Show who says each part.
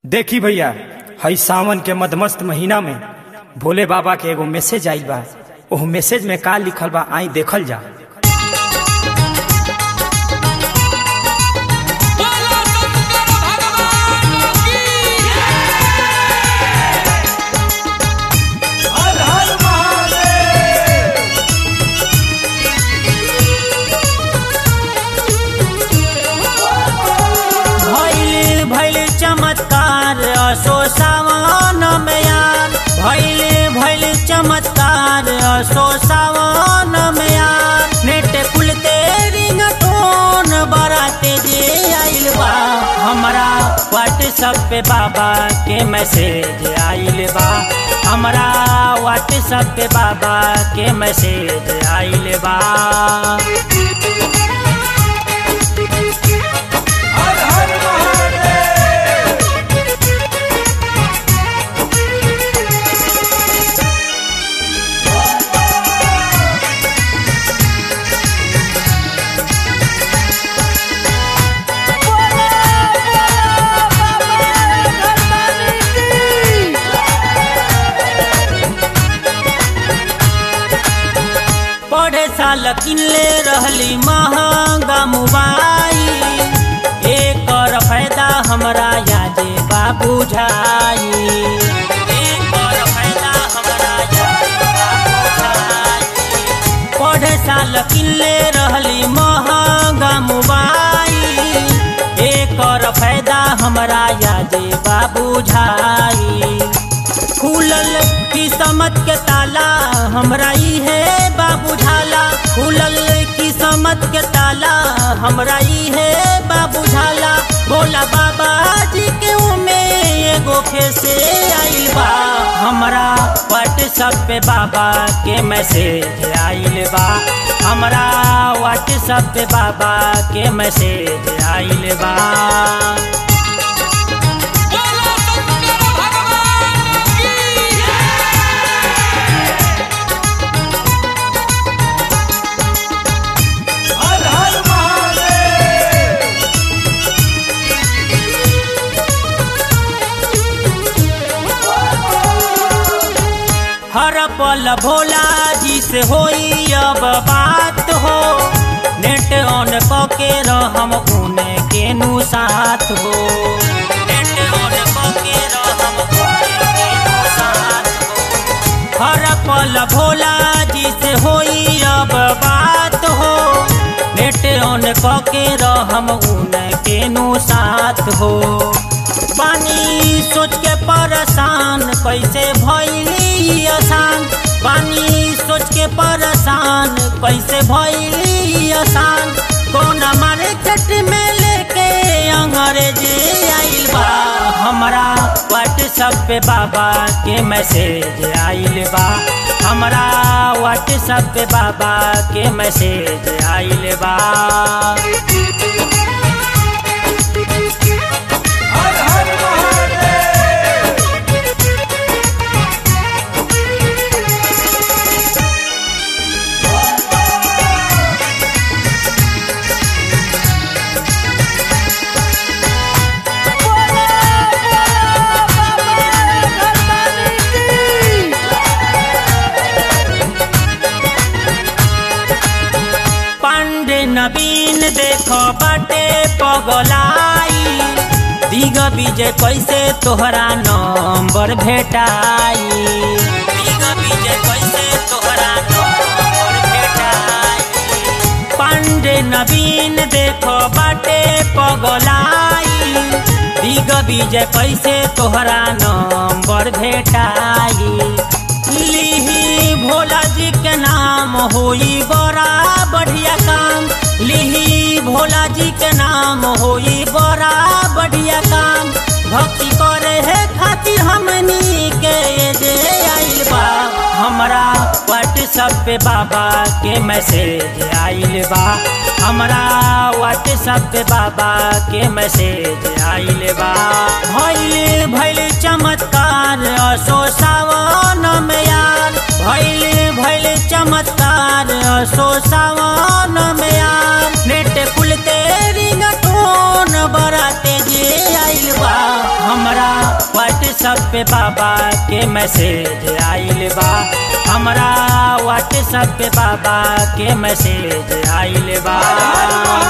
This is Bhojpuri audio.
Speaker 1: देखी भैया हई सावन के मधमस्त महीना में भोले बाबा के एगो मैसेज आइल बा ओह मैसेज में का लिखल बा आई देखल जा
Speaker 2: बोलो शंकर भगवान की
Speaker 3: भैल भैल चमत्कार असो सावन में यार भैल भैल चमत्कार असो सावन में यार नेट खुलते रिंग टोन बराते जे आइल बा हमरा व्हाट्सएप पे बाबा के मैसेज आइल बा हमरा व्हाट्सएप पे बाबा के मैसेज आइल बा पढ़े साल किनले रहली महंगा मोबाइल एकर फायदा हमरा यादे बा बुझाई एकर फायदा हमरा यादे बा बुझाई पढ़े साल किनले रहली महंगा मोबाइल एकर फायदा हमरा यादे बा बुझाई खुलल किस्मत के ताला हमरा ई है बाबू झाला खुलल किस्मत के ताला हमरा ई है बाबू झाला बोला बाबा जी के उमे एगो खेसे आइल बा हमरा व्हाट्सएप पे बाबा के मैसेज आइल बा हमरा व्हाट्सएप पे बाबा के मैसेज आइल बा
Speaker 2: बोलो शंकर भगवान की
Speaker 3: हर पल भोला जी से होई अब बात हो नेट ऑन कके रहम उने के नु साथ हो नेट ऑन कके रहम उने के नु साथ हो हर पल भोला जी से होई अब बात हो नेट ऑन कके रहम उने के नु साथ हो पानी सोच के परेशान कैसे भैली आसान पानी सोच के परेशान कैसे भैली आसान कौन मार्केट में लेके अंग्रेजी आइल बा हमरा व्हाट्सएप पे बाबा के मैसेज आइल बा हमरा व्हाट्सएप पे बाबा के मैसेज आइल बा पांडे नवीन देखो बाटे पगलाई दिग विजय कैसे तोहरा नंबर भेटाई दिग विजय कैसे तोहरा नंबर भेटाई पांडे नवीन देखो बाटे पगलाई दिग विजय कैसे तोहरा नंबर भेटाई लिही भोला जी के नाम होई बड़ा बढ़िया काम लिही भोला जी के नाम होई बड़ा बढ़िया काम भक्ति करे है खातिर हमनी के जे आइल बा हमरा व्हाट्सएप पे बाबा के मैसेज आइल बा हमरा व्हाट्सएप पे बाबा के मैसेज आइल बा भइल भइल चमत्कार असो सावन में यार भइल भइल चमत्कार असो सावन में यार नेट खुलते रिंग टोन बराते जे आइल बा हमरा व्हाट्सएप पे बाबा के मैसेज आइल बा हमरा व्हाट्सएप पे बाबा के मैसेज आइल बा